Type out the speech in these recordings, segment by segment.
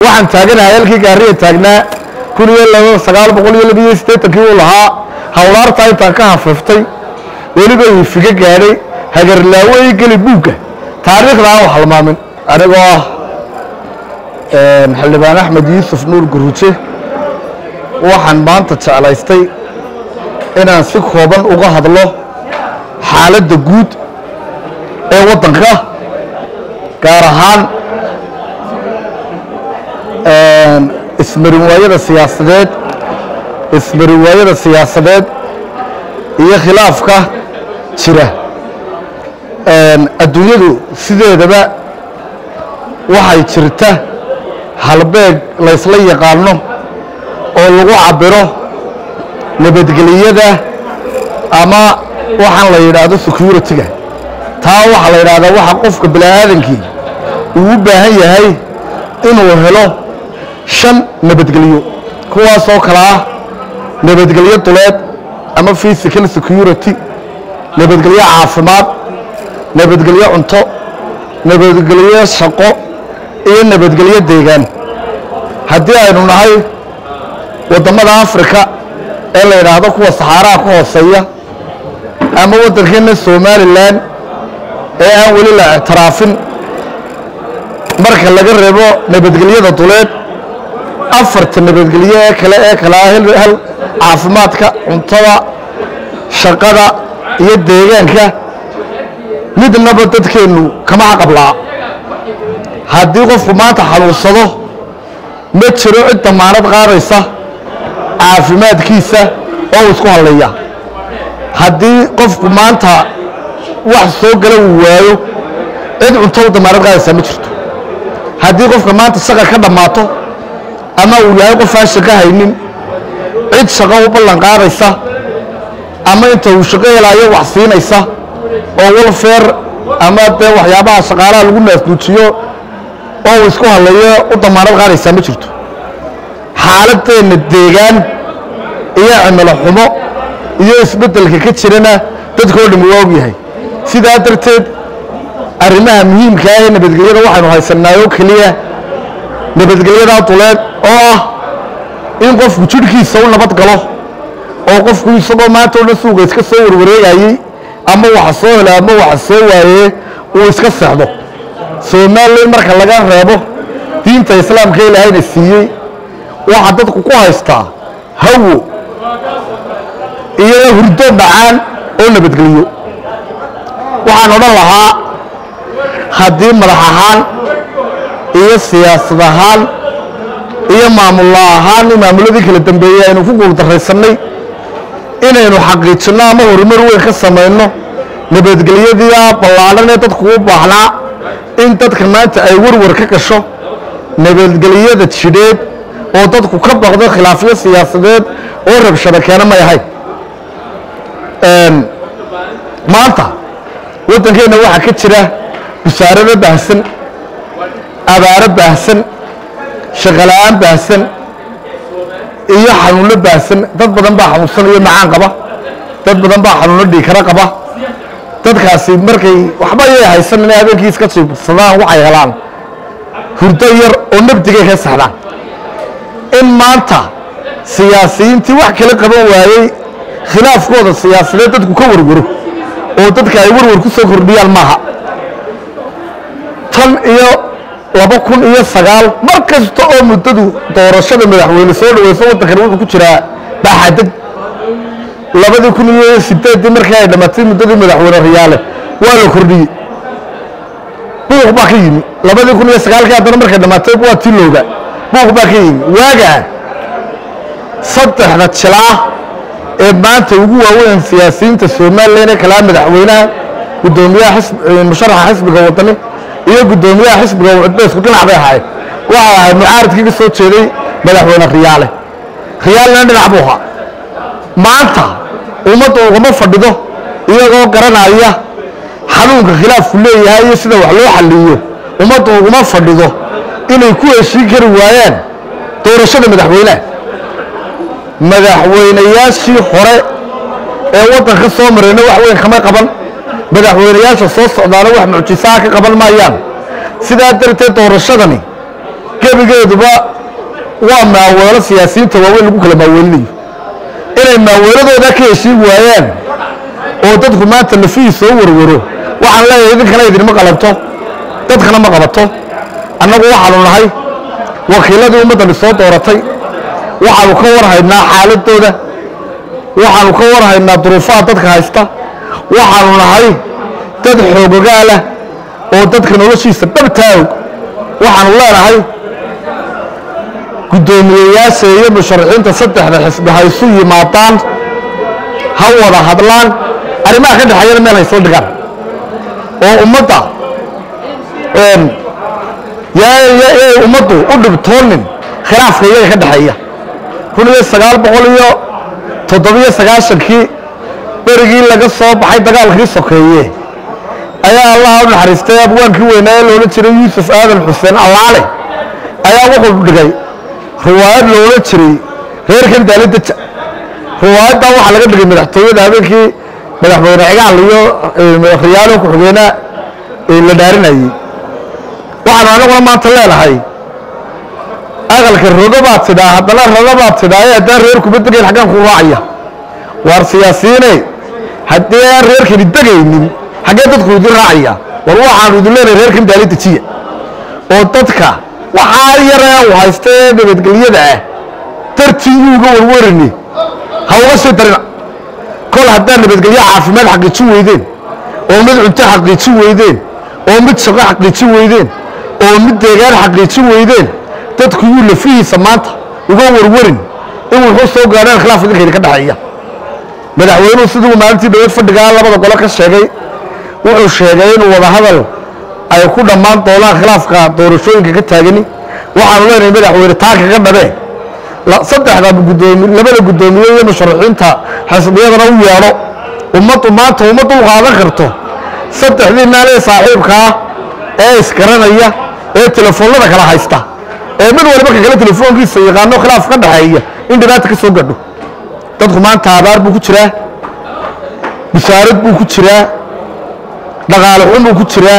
waxaan taaganahay halkii gaariya taagnaa kun iyo laba sagaal boqol iyo labiyo siddeetankii uu lahaa hawlaartaa intaan ka hafiftay weliba ifiga gaadhay hagarlaawo ii geli buugga taariikhda aan wax halmaamin anigoo ah xildhibaan axmed yuusuf nuur guruje waxaan maanta jeclaystay inaan si kooban uga hadlo xaaladda guud ee waddanka gaar ahaan ismarinwaayada siyaasadeed ismarinwaayada siyaasadeed iyo khilaafka jira adduunyadu sideedaba waxay jirta halbeeg laysla yaqaano oo lagu cabiro nabadgeliyada ama waxaan la yidhaahdo security-ga taa waxaa la yidhahdaa waxa qofka bini'aadankii uu u baahan yahay inuu helo shan nabadgelyo kuwaasoo kale ah nabadgelyo duleed ama physical security nabadgelyo caafimaad nabadgelyo cunto nabadgelyo shaqo iyo nabadgelyo deegaan haddii aynu nahay waddamada africa ee la yidhaahdo kuwa saxaaraha ka hooseeya ama waddankeenna somalilan ee aan weli la ictiraafin marka laga reebo nabadgelyada duleed afarta nabadgelyo ee kale ee kale ah hal caafimaadka cuntada shaqada iyo deegaanka midnaba dadkeennu kama caqablaa haddii qofku maanta xanuunsado ma jiro cid damaanad qaadaysa caafimaadkiisa oo isku halleeya haddii qofku maanta wax soo gala uu waayo cid cunto u damaanad qaadaysaa ma jirto haddii qofka maanta shaqa ka dhammaato ama uu yahay qof aan shaqo haynin cid shaqo u ballan qaadaysa ama inta uu shaqo helaayo wax siinaysa oo walfeer ama dee waxyaabaha shaqaalaha lagu naasnuujiyo oo uu isku halleeyo u damaanad qaadaysaa ma jirto xaaladeenna deegaan iyo cimilo xumo iyo isbeddelka ka jirana dadkoo dhammi waa og yahay sidaa darteed arrimaha muhiimka ah ee nabadgelyada waxaynu haysannaay oo keliya nabadgelyadaa duleed oo ah in qofku jidhkiisa u nabad galo oo qofku isagoo maanta o dhan suuga iska soo warwareegayey ama waxa soo helo ama waxa soo waayee uu iska seexdo somalilan marka laga reebo diinta islaamka ilaahayna siiyey waxaa dadku ku haystaa hawo iyo hurdo dhacaan oo nabadgelyo waxaan odhan lahaa haddii madax ahaan iyo siyaasad ahaan iyo maamulla ahaan maamuladii kala dambeeyey aynu ku guuldarraysannay inaynu xaqiijinno ama horumar weyn ka samayno nabadgelyadii ballaadhan ee dadku u baahnaa in dadka maanta ay warwar ka gasho nabadgelyada jidheed oo dadku ka baqdo khilaafyo siyaasadeed oo rabshado keena may ahayn maanta waddankeenna waxaa ka jira busaarado baahsan abaaro baahsan shaqola'aan baahsan iyo xanuunno baahsan dad badan baa xanuunsanaya macaan qaba dad badan baa xanuunno dhiikaro qaba dadkaasi markay waxba ayay haysan inay habeenkii iska jiibsadaan waxay helaan hurdo yar oo nabdigay ka saxdaan in maanta siyaasiyiintii wax kala qaban waayey khilaafkooda siyaasadeed dadku ka warwaro oo dadka ay warwar ku soo kordhiyaan maaha tan iyo laba kun iyo sagaal mar kasta oo muddadu doorashada madaxweyne soo dhaweyso waddankani wuxuu ku jiraa baaxadeg labadii kun iyo sideeddii markii ay dhammaatay muddadii madaxweyne riyaale waa la kordhiyey buuq baa ka yimi labadii kun iyo sagaalkii haddana markay dhammaatay waa tii looga buuq baa ka yimi waagaa saddexda jilaa ee maanta ugu waaweyn siyaasiyiinta somalilan ee kalaa madaxweynaha gudoomiyaha musharaxa xisbiga wadani iyo gudoomiyaha xisbiga cudbeysku dhinac bay ahaayeen waxay ahayd mucaaridkii ka soo jeeday madaxweyne riyaale riyaalena dhinac buu ahaa maanta ummadda ugama fadhido iyagoo garanaya xanuunka khilaafku leeyahay iyo sida wax loo xalliyo ummadda uguma fadhido inay ku heshiin kari waayaan doorashada madaxweynaha madaxweynayaashii hore ee waddanka soo marayna wax weyn kama qaban madaxweynayaasha soo socdaana wax mucjisaha ka qaban maayaan sidaa darteed doorashadani gebigeeduba waa maaweelo siyaasiyiinta waaweyn lagu kala maaweelinayo inay maaweeladooda ka heshiin waayaan oo dadku maanta lafihii soo warwaro waxaan leeyahay idinkana idinma qalabto dadkana ma qabato annagu waxaanu nahay wakiiladii ummaddani soo dooratay waxaanu ka warhaynaa xaaladooda waxaanu ka warhaynaa duruufaha dadka haysta waxaanu nahay dad xoogogaalah oo dadka noloshiisa dhabtaa og waxaanu leenahay guddoomiyeyaasha iyo musharaxiinta saddexda xisbi ha isu yimaadaan ha wada hadlaan arrimaha ka dhexeeyana meel haysla dhigaan oo ummadda yay ummaddu u dhibtoonin khilaafka iyaga ka dhexeeya kun iyo sagaal boqol iyo toddobiyo sagaashankii berigii laga soo baxay dagaalkii sokeeye ayaa allaha u naxariistay abwaankii weynaa ee loola jiray yuusuf aadan xuseen allaale ayaa wuxuu dhigay riwaayad loola jiray reerkan daalidaja riwaayaddan waxaa laga dhigay madaxtooyada habeenkii madaxweyne cigaal iyo riyaalo ku-xigeenaa la dhaarinayey waxaanu anaguna maanta leenahay aqalka rogo baad tidhaa haddana rogo baad tidhaa ee haddaan reer kuma degayn xaggaan ku raacaya waar siyaasiyiine haddii aan reerkani degaynin xaggee dadku idin raacaya war waxaanu idin leenahay reerkan daali dejiya oo dadka waxaa yaree u haysta ee nabadgelyada ah dartii yuuga warwarini ha uga sii darina kol haddaad nabadgelyo caafimaad xaqiijin weydeen oo mid cunto xaqiijin weydeen oo mid shaqo xaqiijin weydeen oo mid deegaan xaqiijin weydeen dadku yuu lafihiisa maanta uga warwarin in wuxuu soo gaadhaan khilaaf idinka idinka dhexeeya madaxweynuhu siduu maalintii dowlad fadhigaa labada gole ka sheegay wuxuu sheegay inuu wadahadal ay ku dhammaan doonaan khilaafka doorashooyinka ka taagani waxaanu leenahay madaxweyne taa kaga dhabee saddexda gudoomi labada guddoomiye iyo musharaxiinta xisbiyadana u yeedho ummaddu maanta uma dul qaadan karto saddexdii naalee saaxiibkaa ee isgaranaya ee telefoonnada kala haysta ee mid waliba ka kale telefoonkiisa yaqaano khilaaf ka dhexeeya in dhibaata ka soo gadho dadku maanta abaar buu ku jiraa bishaarad buu ku jiraa dhaqaale xun buu ku jiraa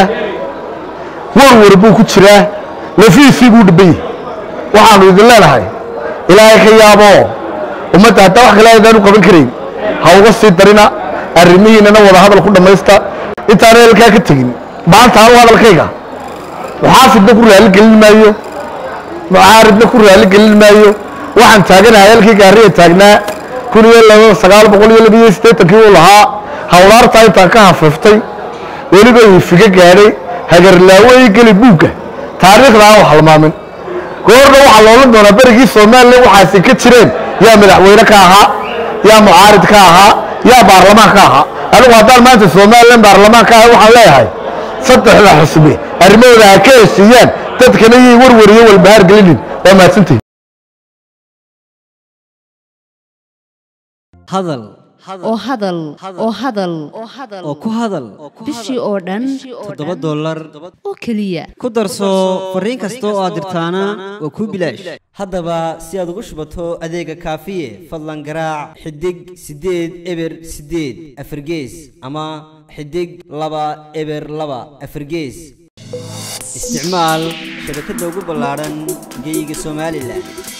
warwar buu ku jiraa lafiisii buu dhiban yahay waxaanu idin leenahay ilaahay ka yaaboo ummadda haddaa wax kale aydaan u qaban karayn ha uga sii darina arrimihiinana wada hadal ku dhammaysta intaana halkaa ka tegin maanta anu hadalkayga muxaafidna ku raali gelin maayo mucaaridna ku raali gelin maayo waxaan taaganahay halkii gaariya taagnaa kun iyo laba sagaal boqol iyo labiyo siddeetankii uu lahaa hawlaartaa intaan ka hafiiftay weliba ifiga gaadhay hagarlaawo ii geli buugga taariikhda aan wax halmaamin goorna waxaa loola doonaa berigii somalilan waxaasi ka jireen yaa madaxweyne ka ahaa yaa mucaarid ka ahaa yaa baarlamaan ka ahaa anigu haddaan maanta somalilan baarlamaan ka ahay waxaan leeyahay saddexda xusbi arrimahooda ha ka heshiiyaan dadkana yay warwariyo walbahaar gelinin waa mahadsantihin hadal oo hadal oo hadal oo ku hadal bishii oo dhan toddoba dollar oo keliya ku darso fariin kasta oo aad dirtaana waa kuu bilaash haddaba si aad ugu shubato adeega kaafiye fadlan garaac xidig siddeed eber siddeed afargees ama xidig laba eber laba afargees isticmaal shabakadda ugu ballaadhan geyga somalilan